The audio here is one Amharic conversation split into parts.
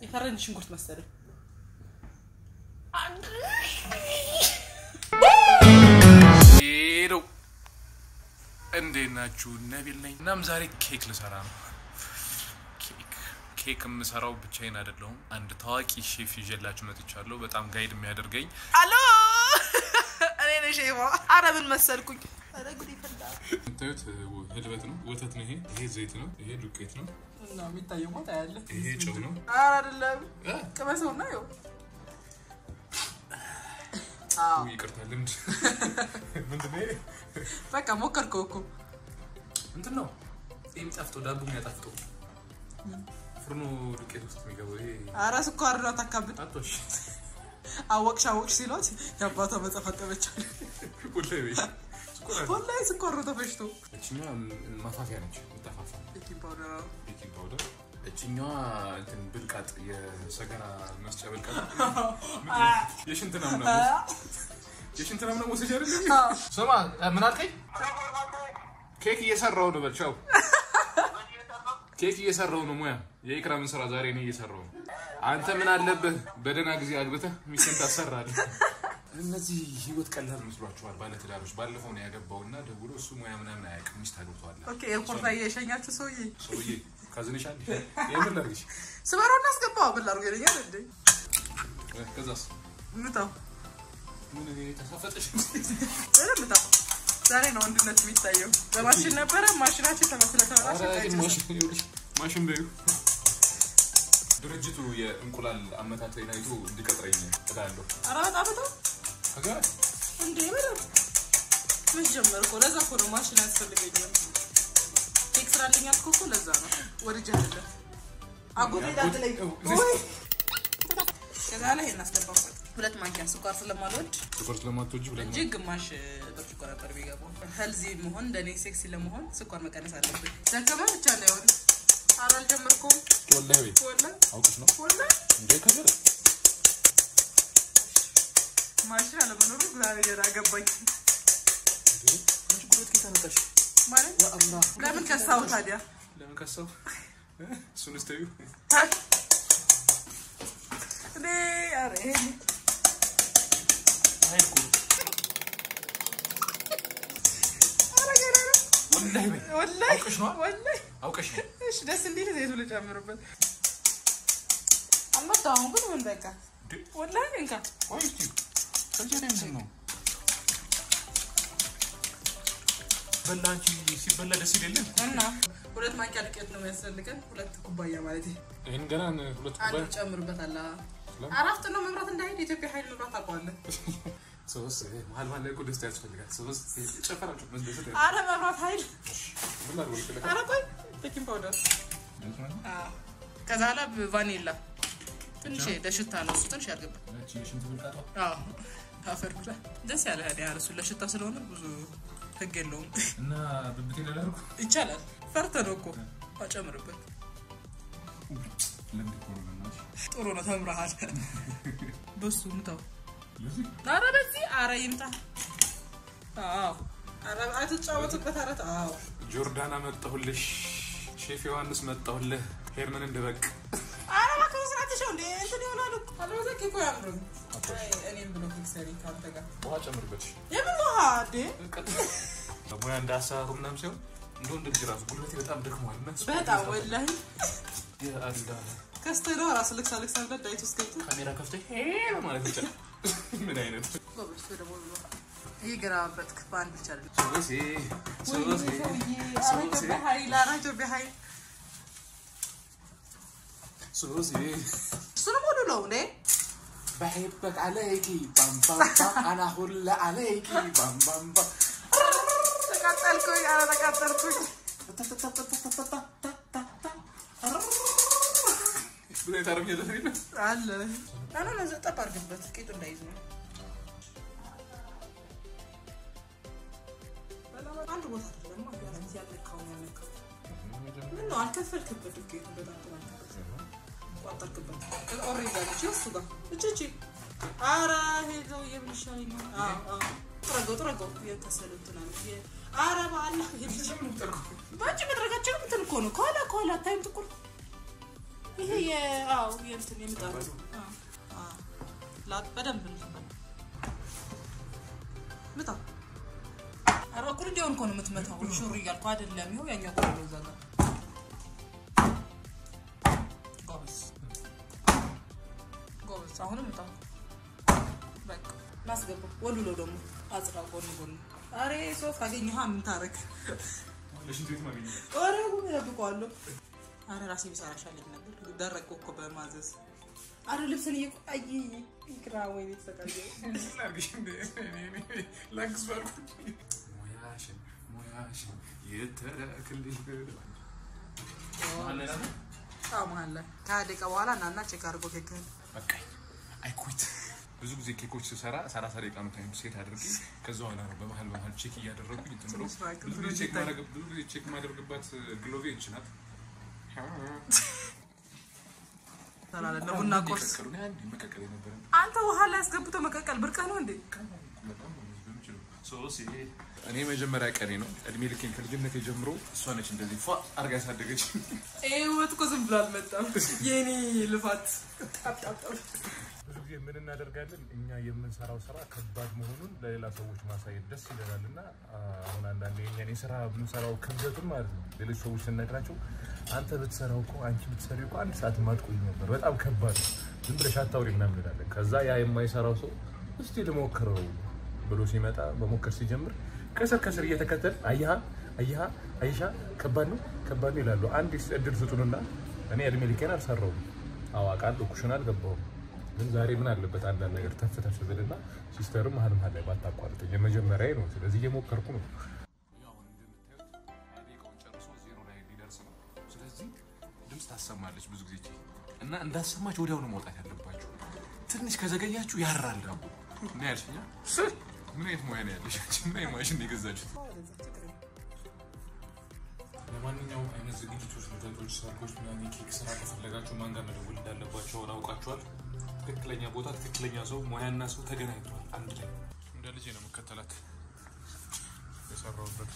የፈረንጅ ሽንኩርት መሰለኝ። ሄሎ እንዴት ናችሁ? ነቢል ነኝ። እናም ዛሬ ኬክ ልሰራ ነው። ኬክ ኬክ የምሰራው ብቻዬን አይደለሁም። አንድ ታዋቂ ሼፍ ይዤላችሁ መጥቻለሁ። በጣም ጋይድ የሚያደርገኝ አሎ እኔ ነኝ ሼፋ። አረ ምን መሰልኩኝ። አረ ጉድ ይፈላ የምታዩት ህልበት ነው፣ ወተት ነው። ይሄ ይሄ ዘይት ነው። ይሄ ዱቄት ነው። እና የሚታየው ቦታ ያለ ይሄ ጨው ነው። አረ አይደለም እ? ቅመሰው እና ይኸው ውይ፣ ይቅርታ ልምድ ምንድን ነው ይሄ? በቃ ሞከርከው እኮ እንትን ነው። ይህም ጠፍቶ ዳቦ የሚያጣፍጠው ፍርኖ ዱቄት ውስጥ የሚገባው ይሄ አረ ስኳር ነው አታካብድ። አቶሽ አወቅሽ አወቅሽ ሲሏት የአባቷ መጸፈጠበቻል። ሁላይ ቤት ስኳር አለ። ወላሂ ስኳር ነው ተፈጭቶ እችኛዋ ማፋፊያ ነች፣ የምታፋፋ ቤኪንግ ፓውደር ነው። ቤኪንግ ፓውደር። እችኛዋ እንትን ብልቃጥ፣ የሰገራ መስጫ ብልቃጥ፣ የሽንት ናምና የሽንት ናምና መውሰጃ አይደለም። ስማ ምን አልከኝ? ኬክ እየሰራው ነው። በል ቻው። ኬክ እየሰራው ነው። ሙያ የኢክራምን ስራ ዛሬ እኔ እየሰራው ነው። አንተ ምን አለብህ በደህና ጊዜ አግብተህ ሚስትን ታሰራለህ። እነዚህ ህይወት ቀላል መስሏችኋል? ባለትዳሮች ባለፈው ነው ያገባውና ደውሎ እሱ ሙያ ምናምን አያውቅም ሚስት አግብተዋል። ኦኬ ኤርፖርት ላይ የሸኛችሁ ሰውዬ ሰውዬ ካዝንሻል የምን ላድርግሽ? ስበረው እናስገባው ብል አድርጎ ይለኛል እንዴ ከዛስ ምታው ምን እኔ ተሳፈጠሽ? በደንብ ምታው። ዛሬ ነው ወንድነት የሚታየው። በማሽን ነበረ ማሽናችን ተመስለ ተበላሸ። ኧረ ቀይ ማሽን ይኸውልሽ፣ ማሽን በይው። ድርጅቱ የእንቁላል አመታት ላይ አይቶ እንዲቀጥረኝ እላለሁ። ኧረ በጣም በጣም ከዛ እንዴ በደንብ መች ጀመርኩ። ለዛ እኮ ነው ማሽን ያስፈልገኛል። ኬክ ስራልኝ ያልኩህ እኮ ለዛ ነው። ወድጄ አይደለም አጎቴ ዳትለኝ ወይ ከዛ ላይ እናስገባበት ሁለት ማንኪያ ስኳር ስለማልወድ ስኳር ስለማትወጂ ብለን እንጂ ግማሽ ብርጭቆ ነበር ቢገባው። ሄልዚ መሆን እንደኔ ሴክሲ ለመሆን ስኳር መቀነስ አለብን። ደከመ ብቻ እንዳይሆን። ኧረ አልጀመርኩም ወላሂ ቤት ወላሂ አውቅሽ ነው ወላሂ እንዴ ከበረ ማሽን አለመኖሩ እግዚአብሔር አገባኝ አንቺ ጉልበት ኬት አመጣሽ? ማለት ያ አላህ ለምን ከሳው ታዲያ? ለምን ከሰው እሱን ስተዩ እኔ ኧረ ይሄ አይኩ ኧረ ገና ነው። ወላሂ ቤት ወላሂ አውቀሽ ነዋ? ወላሂ አውቀሽ ነው እሺ ደስ እንዴት ዘይቱ ልጨምርበት አልመጣሁም ግን ምን በቃ እንዴ ወላሂ እንካ ቆይ እስኪ ከዚህ ላይ ምንድን ነው በላ አንቺ ሲበላ ደስ ይደለም እና ሁለት ማንኪያ ዱቄት ነው የሚያስፈልገን ሁለት ኩባያ ማለት ይህን ገና ሁለት አንዱ ኩባያ ጨምርበት አለ ለምን? አራፍት ነው መብራት እንዳይሄድ የኢትዮጵያ ኃይል መብራት ታውቀዋለህ ሶስት መሀል መሀል ላይ እኮ ደስታ ያስፈልጋል ሶስት ጨፈራችሁ መስደሰት አረ መብራት ኃይል ምን ላድርግ ወልቅ አረ ቆይ ቤኪንግ ፓውደር አዎ። ከዛ ላ ቫኒላ ትንሽ ለሽታ ነው እሱ ትንሽ ያልገባ ሽንት ብልቃጧ አዎ አፈር ብላ ደስ ያለ ያህል እሱ ለሽታ ስለሆነ ብዙ ህግ የለውም እና ብብቴ ላደርጉ ይቻላል ፈርተ ነው እኮ አጨምርበት ለምድ እኮ ነው በእናትሽ። ጥሩ ነው ተምረሃል በሱ ምታው ለዚህ አረ በዚህ አረ ይምጣ አዎ አረ አትጫወትበት አረ አዎ ጆርዳን አመጣሁልሽ ሼፍ ዮሐንስ መጣሁልህ ሄርመን እንደበቅ አረ እባክህ መስራት ሸው እንደ እንትን ይሆናል እኮ አለበዛ ኬኮ ያምርም አይ፣ እኔም ብሎ ኬክ ሰሪ ከአንተ ጋር ውሃ ጨምርበት የምን ውሃ እንዴ ሙያ እንደ አሰራሩ ምናምን ሲሆን እንደ ወንድ ልጅ ራሱ ጉልበቴ በጣም ደክሟል እና እሱ በጣም ወላሂ የአንዳ ከስተህ ነው ራሱ ልክሳ ልክሳ ብለህ ዳይት ውስጥ ገብተህ ካሜራ ከፍተህ ሄሎ ማለት ብቻ ምን አይነት ጎበዝ ወደ ሞሉ ይህ ገራበት በአንድ ብቻ አይደለም ሶሴ ሶሴ አረ ኢትዮጵያ ኃይል አረ ኢትዮጵያ ኃይል ሶሴ እሱንም ሁሉ ነው እንዴ بحبك عليكي بام بام بام انا هلا عليكي بام بام بام ተቃጠልኩኝ አረ ተቃጠልኩኝ ምን አይነት አረብኛ ዘፈን ነው? አለ አና ነዘ ጠብ አድርግበት ቂጡ እንዳይዝ ነው አንድ ቦታ አይደለም አጋራንት ያለካው ያለካው ምን ነው አልከፈልክበት ጌቱ በጣም ተናገርኩት ቋጠርክበት ኦሬንጅ አለች እሱ ጋር እቺ እቺ አረ ሄደው የምን ይሻለኛል አዎ አዎ ጥረገው ጥረገው የከሰለ እንትን አለ የ- አረ በአላህ ይሄ ልጅ በእጅ መድረጋችን እንትን እኮ ነው ከኋላ ከኋላ ታይም ጥቁር ይሄ የአው የእንትን የምጣዱ አዎ፣ አዎ። ላጥ በደንብ እንትን በል። ምታ። ኧረ እኩል እንዲሆን እኮ ነው የምትመታው። ሹር እያልኩ አይደለም። ይኸው ያኛው እኮ ነው እዛ ጋር። ጎበዝ ጎበዝ። አሁንም ምታ። በቃ ላስገባው። ወሉለው ደግሞ አጽዳ ጎን ጎን። ኧረ ሶፍ አገኘህ ምን ታረግ? ለሽንት ቤት ማገኘ ኧረ ሁሉ እጠብቀዋለሁ። ኧረ ራሴ ቢሰራ ይሻለኝ ነበር። ደረቅ እኮ በማዘዝ ኧረ ልብስን እየቆጣይ ይግራ ወይ ተሰቃየ ላግዝ ባልኩ ሙያሽን ሙያሽን የተረክልሽ መሀል ላይ ከሀያ ደቂቃ በኋላ እናና ቼክ አድርጎ ኬክህን በቃኝ አይኩት ብዙ ጊዜ ኬኮች ስሰራ ሰላሳ ደቂቃ ነው ታይም ሴት አድርጌ ከዛ በኋላ ነው በመሀል በመሀል ቼክ እያደረጉኝ እንትን ብሎ ብዙ ጊዜ ቼክ ማድረግ- ብዙ ጊዜ ቼክ የማደርግባት ግሎቬ ይችላል ተላለ ቡና ቁርስ ቀቀሉ አንድ መቀቀል የነበረ አንተ ውሃ ላይ አስገብቶ መቀቀል ብርቅ ነው እንዴ? እኔ መጀመሪያ ቀኔ ነው። እድሜ ልኬን ከልጅነት ጀምሮ እሷ ነች እንደዚህ ፏ አርጋ ያሳደገች። ይሄ ውበት እኮ ዝም ብሎ አልመጣም። የኔ ልፋት ጣብጣብጣብ ብዙ ጊዜ ምን እናደርጋለን? እኛ የምንሰራው ስራ ከባድ መሆኑን ለሌላ ሰዎች ማሳየት ደስ ይለናል እና አሁን አንዳንዴ የእኛን የስራ የምንሰራው ክብደቱን ማለት ነው ሌሎች ሰዎች ስንነግራቸው አንተ ብትሰራው እኮ አንቺ ብትሰሪው እኮ አንድ ሰዓት ማትቆይ ነበር፣ በጣም ከባድ ነው፣ ዝም ብለሽ አታውሪ ምናምን እንላለን። ከዛ ያ የማይሰራው ሰው እስቲ ልሞክረው ብሎ ሲመጣ መሞከር ሲጀምር ከስር ከስር እየተከተል አየሃ አየሃ አይሻ ከባድ ነው ከባድ ነው ይላሉ። አንድ እድል ስጡንና እኔ እድሜ ልኬን አልሰራውም። አዋቃለሁ ኩሽን አልገባውም ግን ዛሬ ምን አለበት አንዳንድ ነገር ተፍ ተፍ ብልና ሲስተርም መሀል መሀል ላይ ባታቋርጠኝ የመጀመሪያ ነው። ስለዚህ እየሞከርኩ ነው። ስለዚህ ድምፅ ታሰማለች ብዙ ጊዜ እና እንዳሰማች ወዲያውኑ መውጣት ያለባቸው። ትንሽ ከዘገያችሁ ያራል ዳቦ እና ያልሽኛ ምን አይነት ሙያ ነው ያለሽ? እና የማሽን የገዛችሁት ለማንኛውም አይነት ዝግጅቶች፣ ልደቶች፣ ሰርጎች፣ ምናምን የኬክ ስራ ከፈለጋችሁ ማን ጋር መደወል እንዳለባቸው አውቃችኋል። ትክክለኛ ቦታ፣ ትክክለኛ ሰው፣ ሙያና ሰው ተገናኝተዋል አንድ ላይ። እንደ ልጄ ነው የምከተላት የሰራሁበት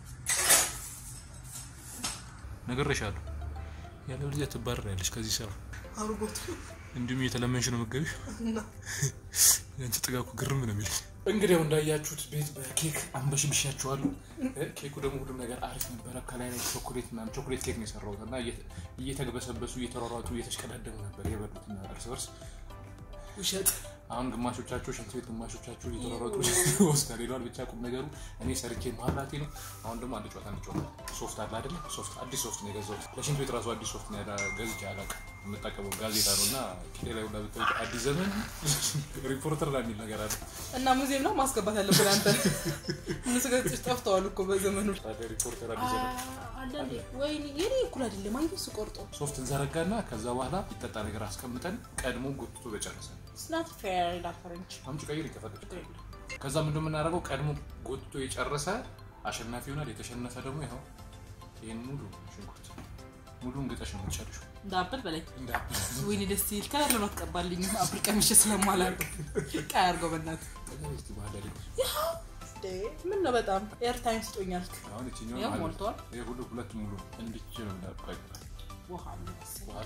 ነግሬሻለሁ። ያለበለዚያ ትባረሪያለሽ ከዚህ ስራ። አርጎት እንዲሁም እየተለመንሽ ነው መገቢሽ። ያንቺ ጥጋ እኮ ግርም ነው የሚለኝ። እንግዲያው እንዳያችሁት ቤት በኬክ አንበሽብሻችኋለሁ። ኬኩ ደግሞ ሁሉም ነገር አሪፍ ነበረ። ከላይ ላይ ቾኮሌት ምናምን ቾኮሌት ኬክ ነው የሰራሁት እና እየ- እየተግበሰበሱ እየተሯሯጡ እየተሽቀዳደሙ ነበር የበሉት እና እርስ በርስ ውሸት አሁን ግማሾቻቸው ሽንት ቤት ግማሾቻቸው እየተሯሯጡ ወስዳል ሄዷል። ብቻ ቁም ነገሩ እኔ ሰርቼ ማብላቴ ነው። አሁን ደግሞ አንድ ጨዋታ እንጫወት። ሶፍት አለ አይደለ? ሶፍት አዲስ ሶፍት ነው የገዛሁት። ለሽንት ቤት ራሱ አዲስ ሶፍት ነው ያላ- ገዝቼ አላውቅም። የምጠቀመው ጋዜጣ ነው እና ኪቴ ላይ ሁላ ብታዩት አዲስ ዘመን ሪፖርተር ላይ የሚል ነገር አለ። እና ሙዚየም ነው ማስገባት ያለብን አንተ እነሱ ገጾች ጠፍተዋል እኮ በዘመኑ ታዲያ ሪፖርተር አዲስ ዘመን አንዳንዴ ወይኔ የኔ እኩል አይደለም አየሁ እሱ ቆርጦ ሶፍት እንዘረጋና ከዛ በኋላ ይጠጣ ነገር አስቀምጠን ቀድሞ ጎትቶ በጨረሰ ስናት ፌር ይላል ፈረንጅ አምጪ ቀይር ይከፈል። ከዛ ምንድን ነው የምናደርገው? ቀድሞ ጎትቶ የጨረሰ አሸናፊ ይሆናል። የተሸነፈ ደግሞ ይኸው ይህን ሙሉ ሽንኩርት ሙሉን ግጠሽ ነው የምትጨርሺው። እንዳብል በላይ እንዳብስ ወይኔ ደስ ይል ከለር ነው ትቀባልኝ አብር ቀምሼ ስለማላውቅ ቀይ አድርገው በእናትህ እስቲ ባህል ያለ ምን ነው በጣም ኤርታይም ስጦኛል አሁን እችኛው ያው ሞልቷል ይሄ ሁሉ ሁለት ሙሉ እንዲች ነው እንዳቆይ ውሃ አለ መሰለኝ። ባህል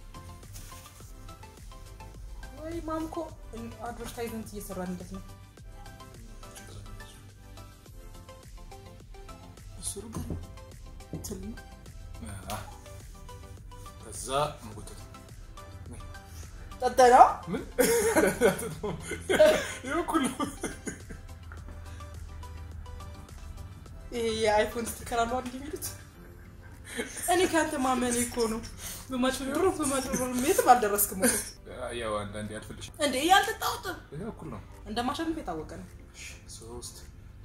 ወይ ማምኮ አድቨርታይዝመንት እየሰራንለት ነው እሱ ሩገር ትል ነው አ ከዛ እንጎተት ጠጠና ምን ይሄ ሁሉ ይሄ የአይፎን ስቲከር አለው እንዲህ የሚሉት እኔ ከአንተ ማመኔ እኮ ነው በማጭበርበር በማጭበርበር የትም አልደረስክም እኮ ያው አንዳንዴ አልፈልሽ እንዴ ያልጠጣሁትም ይሄ እኩል ነው እንደማሸንፍ የታወቀ ነው ሶስት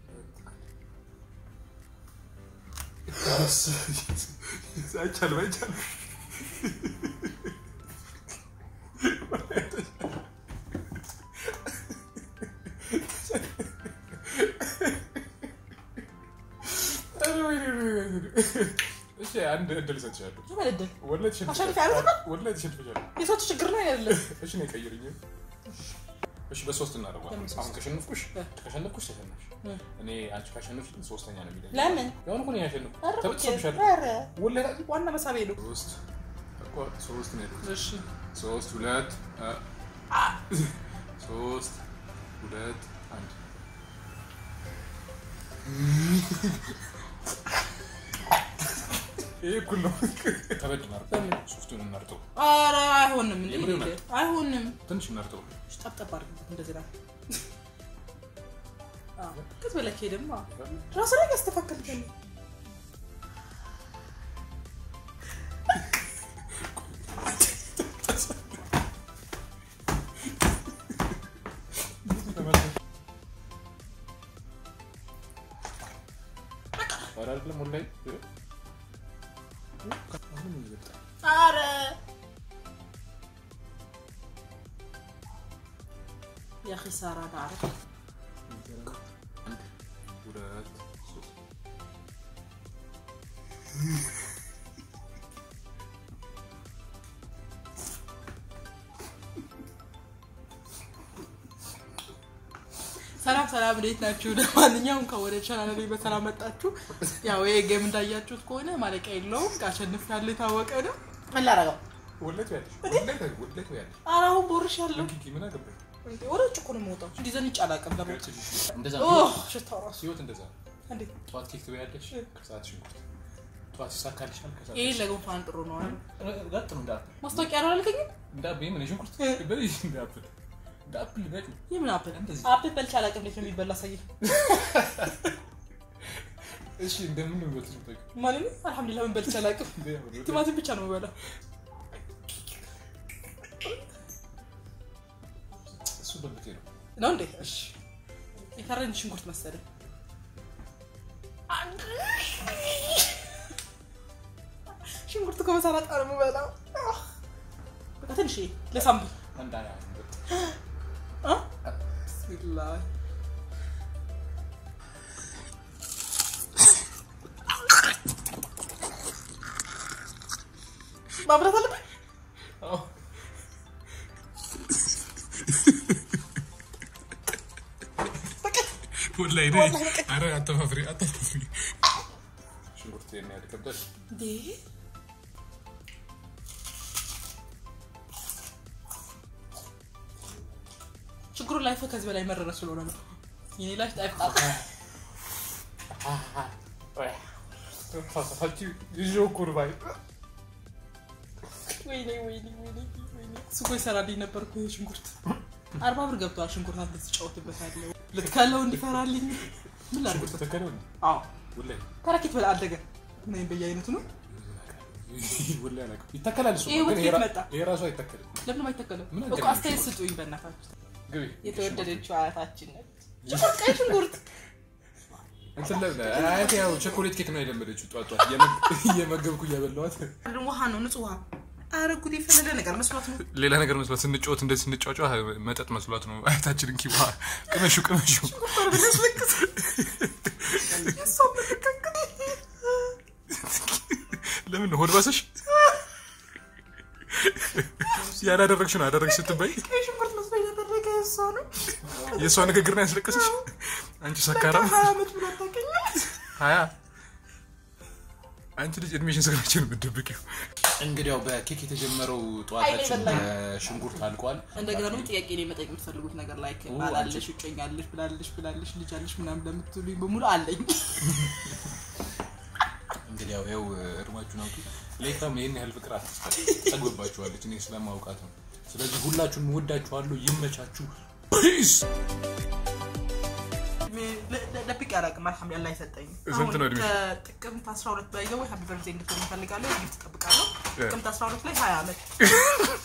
አይቻልም አይቻልም እሺ አንድ እድል እሰጥሻለሁ ይበልድል ወላሂ ተሸንፈሻል አሸንፌ አልተባል? ወላሂ ተሸንፈሻል የሰዎች ችግር ነው አይደለም እሺ ነው የቀየርኝ እሺ በሶስት እናደርገዋለን ለምን ሶስት? አሁን ከሸነፍኩሽ እ። ከሸነፍኩሽ ተሸነፍሽ እ። እኔ አንቺ ካሸነፍሽ ሶስተኛ ነው የሚለኝ ለምን ያሁን እኮ ነው ያሸነፍኩ ኧረ ተበጥሶብሻል ኧረ ወላሂ ዋና መሳቤ ነው ሶስት እኮ ሶስት ነው ያልኩት። እሺ ሶስት ሁለት እ፣ ሶስት ሁለት አንድ ይሄ እኩል ነው። ከበድ እናድርገው። ሶፍቱን እናድርገው። ኧረ አይሆንም እንዴ የምር ይሆናል። አይሆንም ትንሽ እናድርገው። እሺ፣ ጠብጠብ አድርግበት እንደዚህ ላይ አዎ ከዚህ በላይ ከሄደማ ራሱ ላይ ያስተካከልከኝ ኧረ አይደለም ወላሂ አሁንም እየወጣ ኧረ ያ ኺሳራ ባዕረፍ አንድ ሁለት ሶስት ሰላም ሰላም፣ እንዴት ናችሁ? ለማንኛውም ከወደ ቻናል ላይ በሰላም መጣችሁ። ያው ይሄ ጌም እንዳያችሁት ከሆነ ማለቂያ የለውም። አሸንፍ ያለ የታወቀ ነው። ምን ላደርገው? ወላሂ ትያለሽ ወላሂ ወላሂ ትያለሽ ኧረ አሁን ቦርሽ ያለው ኪኪ ምን አገባኝ እንዴ ወደ ውጭ እኮ ነው የምወጣው። እንዲህ ዘንጬ አላውቅም። ለምን እንደዛ ኦ ነው ሽታው ራሱ ህይወት እንደዛ ነው እንዴ! ጠዋት ኬክ ትበያለሽ ከሰዓት ሽንኩርት ጠዋት ይሳካልሻል ከሰዓት ይሄ ለጉንፋን ጥሩ ነው አይደል? ጋጥ ነው እንዳፕል ማስታወቂያ ነው አላልከኝም? እንዳፕል ምን ሽንኩርት በይ እንዳፕል እንዳፕል ጋጭ ነው የምን አፕል እንደዚህ። አፕል በልቼ አላውቅም። እንዴት ነው የሚበላ? አሳየኝ። እሺ እንደምን ነው ወጥቶ ነው ማለት ነው አልሐምዱሊላህ ምን በልቼ አላውቅም። ቲማቲም ብቻ ነው የምበላው። እሱ በልቴ ነው ነው እንዴ? እሺ የፈረንጅ ሽንኩርት መሰለኝ። ሽንኩርት እኮ በሰላጣ ነው የምበላው። በቃ ትንሽ ለሳምፕል አንዳ እ? ቢስሚላህ ማብራት አለብን። ወላሂ ወላሂ በቃ። ኧረ አተፋፍሪ አተፋፍሪ ሽንኩርት የሚያህል ከብዳል እንዴ ችግሩ ላይፍ ከዚህ በላይ መረረ ስለሆነ ነው። የኔ ላይፍ ጣይፍ ይዞ ኩርባይ ወይኔ ወይኔ ወይኔ ወይኔ እሱ እኮ ይሰራልኝ ነበር እኮ ይሄ ሽንኩርት አርባ ብር ገብቷል። ሽንኩርት አንተ ትጫወትበታለህ። ልትካለው እንዲፈራልኝ ምን ላድርግ? ተተከለው አዎ ወላሂ ተረኪት በላ አደገ ምን በየአይነቱ ነው። ወላሂ አላውቅም። ይተከላል እሱ ይሄ ግን ውጤት ይሄ ራ- መጣ። ይሄ ራሱ አይተከልም ለምን አይተከለም ምን እኮ አገናኘው አስተያየት ሽንኩርት? ስጡኝ በእናታችሁ። ግቢ የተወደደችው አያታችን ነች። ሽንኩርት ቀይ ሽንኩርት እንትን ለብለ አያቴ ያው ቸኮሌት ኬክ ነው የለመደችው ጧት ጧት እየመግ- እየመገብኩ እያበላኋት ውሃ ነው ንጹህ ውሃ። አረ ጉድ የፈለገ ነገር መስሏት ነው። ሌላ ነገር መስሏት ስንጫወት እንደዚህ ስንጫጫ መጠጥ መስሏት ነው አያታችን እንኪ ውሃ ቅመሹ ቅመሹ ለምን ሆድ ባሰሽ ያላደረግሽው ነው አደረግሽ ስትባይ ቀይ ሽንኩርት መስሎኝ ያደረገ እሷ ነው። የእሷ ንግግር ነው ያስለቀሰሽ አንቺ ሰካራ ሀያ ዓመት ብሎ አታውቅኝም። ሀያ አንቺ ልጅ እድሜሽን ስራችን የምትደብቂው እንግዲያው በኬክ የተጀመረው ጠዋታችን አይኔ በላኝ። በሽንኩርት አልቋል እንደገና ደግሞ ጥያቄ ነው መጠየቅ የምትፈልጉት ነገር ላይ ኦ፣ ባላለሽ፣ ውጨኛለሽ፣ ብላለሽ፣ ብላለሽ፣ ልጅ አለሽ ምናምን ለምትሉኝ በሙሉ አለኝ። እንግዲህ ያው ይኸው እርማችሁን አውጡ። ሌካም ይህን ያህል ፍቅር አትስጣት፣ ጠግብባችኋለች። እኔ ስለማውቃት ነው። ስለዚህ ሁላችሁም ወዳችኋለሁ። ይመቻችሁ። ፒስ። ደብቅ ያላቅም አልሐምዱሊላህ የሰጠኝ ስንት ነው እድሜሽ? ከጥቅምት 12 ላይ ወይ ሀቢ በርዜ እንድትሆን እፈልጋለሁ። ጊፍት እጠብቃለሁ። ያ። ጥቅምት 12 ላይ 20 ዓመት